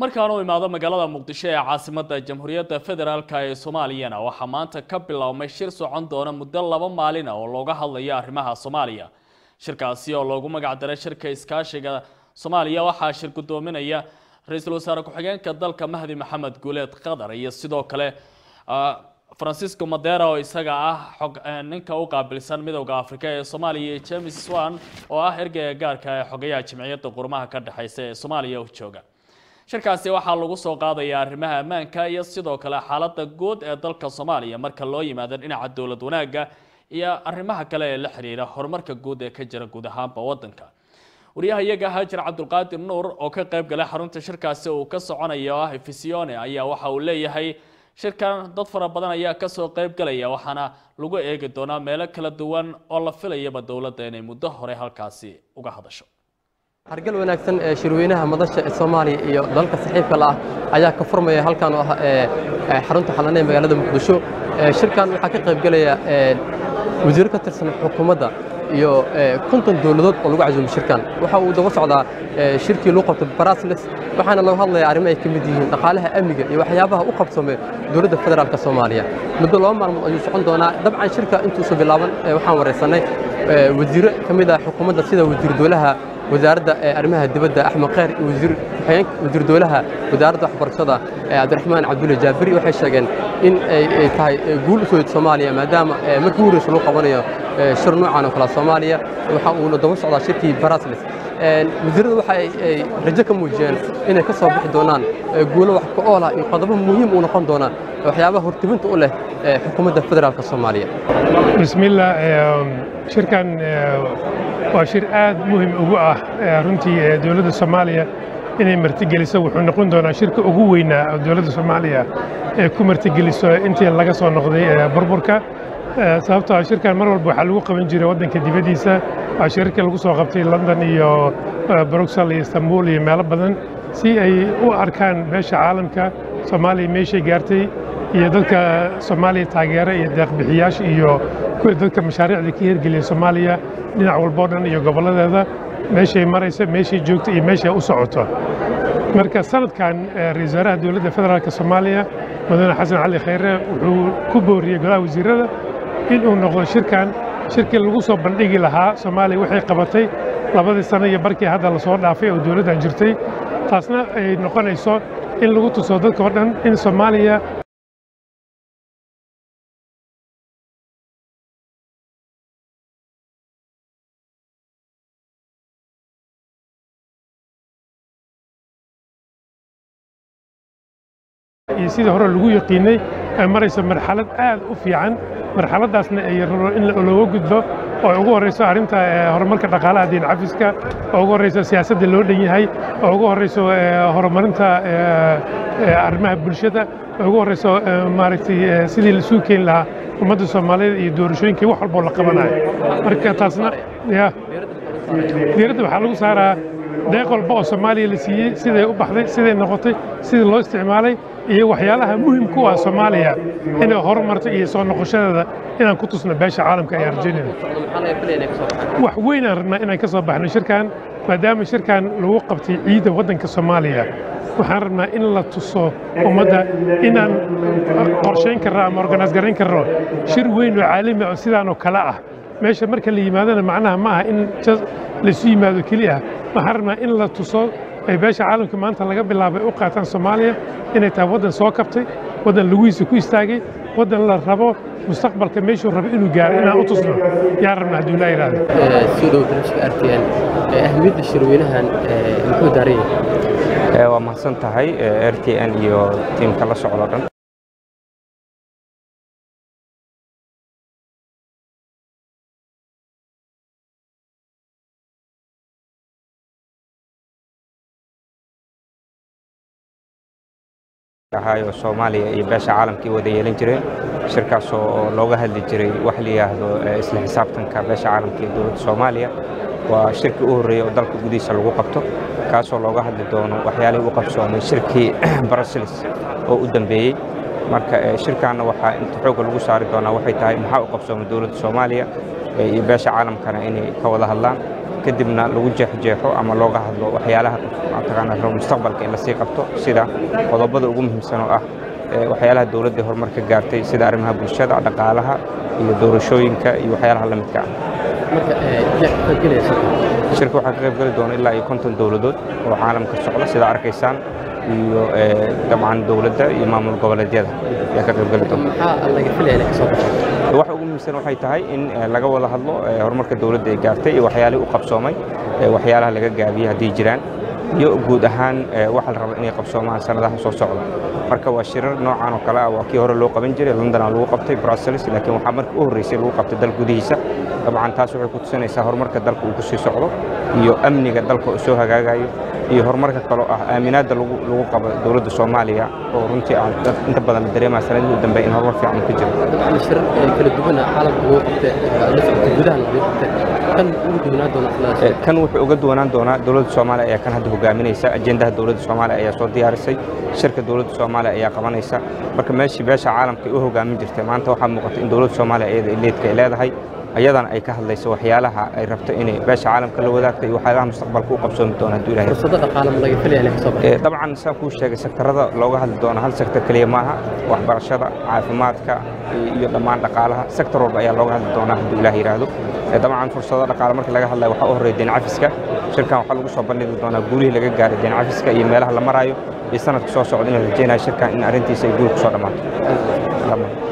markaan u imaado magaalada muqdisho ee caasimadda jamhuuriyadda federaalk ee soomaaliyana waxaa maanta ka biloawmay shir socon doona muddo laba maalin ah oo looga hadlayo arrimaha soomaaliya shirkaasi oo loogu magac daray shirka iskaashiga soomaaliya waxaa shir guddoominaya ra-iisul wasaare ku-xigeenka dalka mahdi maxamed guuleed qatar iyo sidoo kale francisco madera oo isaga ah xog ninka u qaabilsan midowda afrika ee soomaaliya iyo james swan oo ah ergeyga gaarka ee xogayaha jimciyadda qurmaha ka dhexeysa ee soomaaliya u jooga shirkaasi waxaa lagu soo qaadaya arrimaha ammaanka iyo sidoo kale xaaladda guud ee dalka soomaaliya marka loo yimaado dhinaca dowlad wanaagga iyo arrimaha kale ee la xiriira horumarka guud ee ka jira guud ahaanba waddanka wariyaha iyaga haajir cabdulqaadir nuur oo ka qayb galay xarunta shirkaasi uu ka soconayo ah efisione ayaa waxa uu leeyahay shirkan dad fara badan ayaa kasoo qayb galaya waxaana lagu eegi doonaa meelo kala duwan oo la filayaba dowladda inay muddo hore halkaasi uga hadasho hargal wanaagsan ee shirweynaha madasha ee soomaaliya iyo dalalka saxiibka la ah ayaa ka furmaya halkan oo ah xarunta xalane ee magaalada muqdisho shirkan waxaa ka qayb gelaya wasiiro ka tirsan xukuumadda iyo konton dowladood oo lagu casuumay shirkan waxa uu daba socdaa shirkii lagu qabtay barasles waxaana laga hadlaya arrimo ay ka mid yihiin dhaqaalaha amniga iyo waxyaabaha u qabsamay dowladda federaalka soomaaliya muddo laba maalmood ayuu socon doonaa dabcan shirka intuusa bilaaban waxaan waraysanay wasiiro ka mid ah xukuumadda sida wasiir dowlaha wasaaradda arrimaha dibadda axmed kheyr iyo wasiir ku-xigeenka wasiir dowlaha wasaaradda waxbarashada cabdiraxmaan cabdulle jaabiri waxay sheegeen in ay tahay guul u soo yid soomaaliya maadaama markii horeysa lagu qabanayo shir noocan oo kale soomaaliya waxa uuna daba socdaa shirkii barasles wasiirrada waxa ay rajo ka muujiyeen inay ka soo bixi doonaan guulo wax ka oolah iyo qodobo muhiim uu noqon doona waxyaabaha hortibinta u leh xukuumadda federaalka soomaaliya bismillah shirkan waa shir aad muhim ugu ah runtii dowladda soomaaliya inay martigeliso wuxuu noqon doonaa shirka ugu weynaa oo dowladda soomaaliya ee ku martigeliso intii laga soo noqday burburka sababtoo ah shirkan mar walba waxaa lagu qaban jiray waddanka dibaddiisa waa shirarkii lagu soo qabtay london iyo bruxel iyo istanbul iyo meelo badan si ay u arkaan meesha caalamka soomaaliya meeshay gaartay iyo dadka soomaaliya taageera iyo deeqbixiyaasha iyo dadka mashaariicda ka hirgeliya soomaaliya dhinac walboo dhan iyo gobolladeeda meeshay maraysa meeshay joogta iyo meeshay u socoto marka sanadkan ra-isul wasaaraha dowladda federaalka soomaaliya mudane xasan cali khayre wuxuu ku booriyey golaha wasiirada inuu noqdo shirkan shirkii lagu soo bandhigi lahaa soomaaliya waxay qabatay labadii sano iyo barkii hadda lasoo dhaafay oo dowladdan jirtay taasna ay noqonayso in lagu tuso dadka oo dhan in soomaaliya iyo sidii hore lagu yaqiinay ay marayso marxalad aad u fiican marxaladdaasna ay rabo in looga gudbo oo ay ugu horrayso arrinta horumarka dhaqaalaha diin cafiska oo ugu horrayso siyaasadda loo dhan yahay oo ugu horrayso horumarinta arrimaha bulshada oo ugu horrayso maaragtay sidii la sugi keeni lahaa ummadda soomaaliyeed iyo doorashooyinkii wax walboo la qabanayo marka taasna ya diiradda waxaa lagu saaraa deeq walba oo soomaaliya la siiyey siday u baxday siday noqotay sidii loo isticmaalay iyo waxyaalaha muhimku ah soomaaliya inay horumarto iyo soo noqoshadeeda inaan ku tusno beesha caalamka ay arjaynayna wax weyn aan rabnaa inaan ka soo baxno shirkan maadaama shirkan lagu qabtay ciidda waddanka soomaaliya waxaan rabnaa in la tuso ummadda inaan qorshayn karno ama organis garayn karno shir weyn oo caalami oo sidaanoo kale ah meesha marka la yimaadona macnaha ma aha in laisu yimaado keliya waxaan rabnaa in la tuso ay beesha caalamka maanta laga bilaabay u qaataan soomaaliya inay tahay waddan soo kabtay waddan laguhiisa ku istaagay waddan la rabo mustaqbalka meeshuu rabo inuu gaaro inaan u tusno yaan rabna hadduu laa yidhaahdo soo dhow darashka rtn ahmiyadda shirweynahan muxuu daaran yahay waa mahadsan tahay r t n iyo tiimka la socdo dhan ahaayo soomaaliya iyo beesha caalamkii wada yeelan jireen shirkaas oo looga hadli jiray wax la yidhaahdo isla xisaabtanka beesha caalamka iyo dowladda soomaaliya waa shirkii u horreeyey oo dalka gudihiisa lagu qabto kaasoo looga hadli doono waxyaalihii u qabsoomay shirkii brussels oo u dambeeyey marka shirkaanna waxaa inta xoogga lagu saari doonaa waxay tahay maxaa u qabsoomay dowladda soomaaliya iyo beesha caalamkana inay ka wada hadlaan kadibna lagu jeexjeexo ama looga hadlo waxyaalaha mataqaanaa rabo mustaqbalka in lasii qabto sida qodobada ugu muhiimsan oo ah waxyaalaha dowladda horumar ka gaartay sida arrimaha bulshada dhaqaalaha iyo doorashooyinka iyo waxyaalaha la midka ah shirka waxaa ka qayb geli doona ilaa iyo konton dowladood oo caalamka socda sida arkaysaan iyo dabcan dowladda iyo maamul goboleedyada ayaa ka qayb geli doona waxa ugu muhiimsan waxay tahay in laga wada hadlo horumarka dowladda ay gaartay iyo waxyaalihii u qabsoomay waxyaalaha laga gaabiyey haddii jiraan iyo guud ahaan waxa la raba inay qabsoomaan sanadaha soo socda marka waa shirar noocan oo kale ah waa kii hore loo qaban jiray london lagu qabtay brussels laakiin waxaa markii u horreysay lagu qabtay dal gudihiisa dabcan taas waxay ku tusinaysaa horumarka dalka uu ku sii socdo iyo amniga dalka uu soo hagaagayo iyo horumarka kaloo ah aaminaadda lagu lagu qabo dowladda soomaaliya oo runtii aan inta badan la dareemaya sanadihii u dambeeyay in horumar fiican uu ka jiro shirar kala duwana caalamka ugu qabtay la socotay gudaha lagu qabtay kan ugu duwanaan doona kan wuxuu uga duwanaan doonaa dowladda soomaaliya ayaa kan hadda hogaaminaysa ajendaha dowladda soomaaliya ayaa soo diyaarisay shirka dowladda soomaaliya ayaa qabanaysa marka meeshii beesha caalamka ay u hogaamin jirtay maanta waxaa muuqata in dowladda soomaaliya iyada leedka ay leedahay ayadana ay ka hadlayso waxyaalaha ay rabto inay beesha caalamka la wadaagto iyo waxyaalaha mustaqbalka u qabsoomi doona hadduu ilahay fursado dhaqaale ma laga filaya inay kasoo baxay dabcan saan kuu sheegay sektarada looga hadli doono hal sektor keliya maaha waxbarashada caafimaadka iyo dhammaan dhaqaalaha sektor walba ayaa looga hadli doonaa hadduu ilaah yidhaahdo dabcan fursado dhaqaale marka laga hadlayo waxaa u horreeya deen cafiska shirkan waxaa lagu soo bandhigi doonaa guulihii laga gaaray deen cafiska iyo meelaha la maraayo iyo sanadka soo socda in la rajeynayo shirkan in arrintiisa ay guul ku soo dhammaato